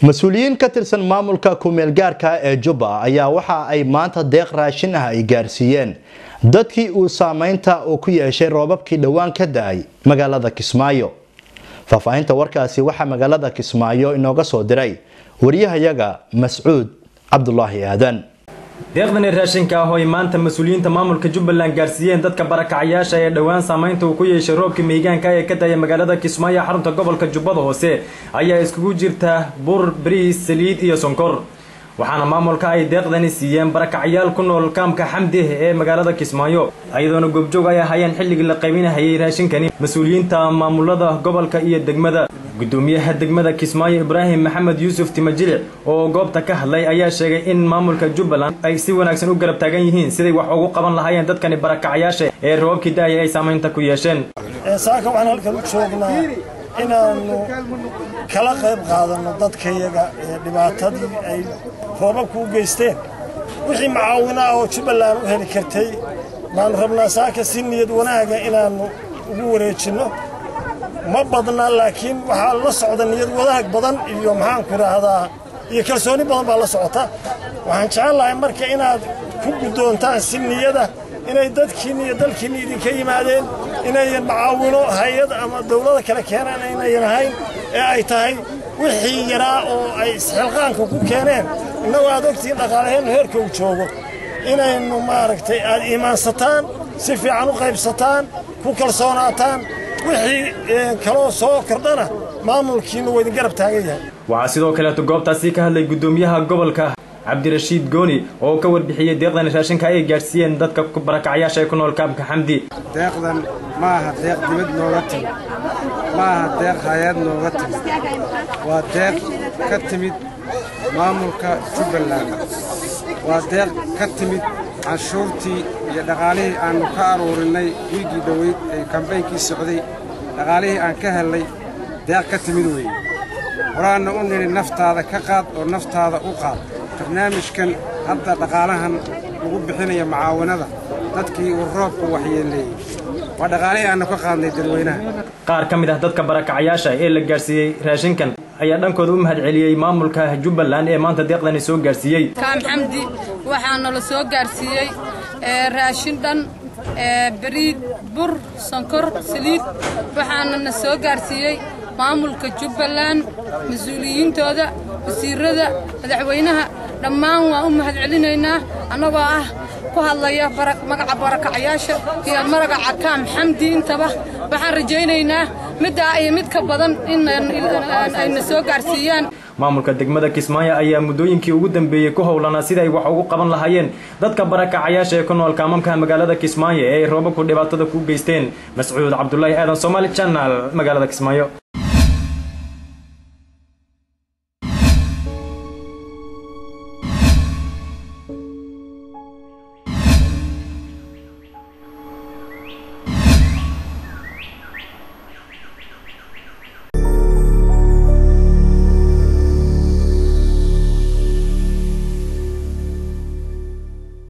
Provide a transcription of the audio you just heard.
mas-uuliyiin ka tirsan maamulka ku-meelgaarka ee jubba ayaa waxa ay maanta deeq raashin ah ay gaarsiiyeen dadkii uu saameynta uu ku yeeshay roobabkii dhowaan ka da-ay magaalada kismaayo faahfaahinta warkaasi waxaa magaalada kismaayo inooga soo diray wariyahayaga mascuud cabdulaahi aadan deeqdani raashinka ah oo ay maanta mas-uuliyiinta maamulka jubbaland gaarsiiyeen dadka barakacayaasha ee dhowaan saameynta uu ku yeeshay roobka miigaanka ee ka daya magaalada kismaayo xarunta gobolka jubbada hoose ayaa iskugu jirta bur bariis saliid iyo sonkor waxaana maamulka ay deeqdani siiyeen barakacayaal ku nool kaamka xamdih ee magaalada kismaayo iyadoona goobjoog ay ahaayeen xilligii la qaybinahayay raashinkani mas-uuliyiinta maamulada gobolka iyo degmada gudoomiyaha degmada kismaayo ibraahim maxamed yuusuf timajilic oo goobta ka hadlay ayaa sheegay in maamulka jubbaland ay si wanaagsan u garab taagan yihiin siday wax ugu qaban lahaayeen dadkani barakacayaasha ee roobabkii da-aya ay saamaynta ku yeesheen saaka waxaan halkan u joognaa inaannu kala qayb qaadanno dadkayaga ee dhibaatadii ay roobabku u geysteen wixii macaawino ah oo jubbaland u heli kartay baannu rabnaa saaka si niyad wanaaga inaannu ugu wareejinno ma badna laakiin waxaa la socda niyad wadaag badan iyo maxaanku idhaahdaa iyo kalsooni badan baa la socota waxaan jecel lahay marka inaad ku guddoontaan si niyada inay dadkiinni iyo dalkiinni idinka yimaadeen inayan macaawino hay-ad ama dawlada kale keenaan inayan ahayn ee ay tahay wixii yaraa oo ay isxilqaanka ku keeneen innagoo aad ogtihiin dhaqaalaheennu heerka uu joogo inaynu maaragtay aad iimaansataan si fiican u qaybsataan ku kalsoonaataan wixii kaloo soo kordhana maamulkiinnu waa idin garab taagan yahay waxaa sidoo kaleeto goobtaasi ka hadlay gudoomiyaha gobolka cabdirashiid gooni oo ka warbixiyey deeqdan raashinka ay gaadhsiiyeen dadka barakacayaasha ee ku nool kaamka xamdi deeqdan ma aha deeq dibad nooga timid ma aha deeq hay-ad nooga timid waa deeq ka timid maamulka jubbaland waa deeq ka timid canshuurtii iyo dhaqaalihii aannu ka aruurinnay wiiggii dhoweyd ee kambaynkii socday dhaqaalihii aan ka hellay deeq ka timid weeye horaanna u nidhi naftaada ka qaad oo naftaada u qaad barnaamijkan hadda dhaqaalahan lagu bixinaya mucaawanada dadkii uu roobku waxyeelleeyey waa dhaqaalihii aannu ka qaadnay dadweynaha qaar ka mid ah dadka barakacayaasha ee la gaadhsiiyey raashinkan ayaa dhankooda u mahad celiyey maamulka jubbaland ee maanta deeqdani soo gaadhsiiyey kaam xamdi waxaana la soo gaadhsiiyey raashin dhan bariid bur sonkor saliid waxaana na soo gaadhsiiyey maamulka jubbaland mas-uuliyiintooda wasiirada madaxweynaha dhammaan waan u mahad celinaynaa annagoo ah ku hadlaya magaca barakacayaasha iyo magaca kaam xamdi intaba waxaan rajaynaynaa middaa iyo mid ka badan in ayna soo gaadhsiiyaan maamulka degmada kismaayo ayaa muddooyinkii ugu dambeeyey ku howlanaa sida ay wax ugu qaban lahaayeen dadka barakacayaasha ee ku nool kaamamka magaalada kismaayo ee ay roobabku dhibaatada ku geysteen mascuud cabdulaahi aadan somaali janal magaalada kismaayo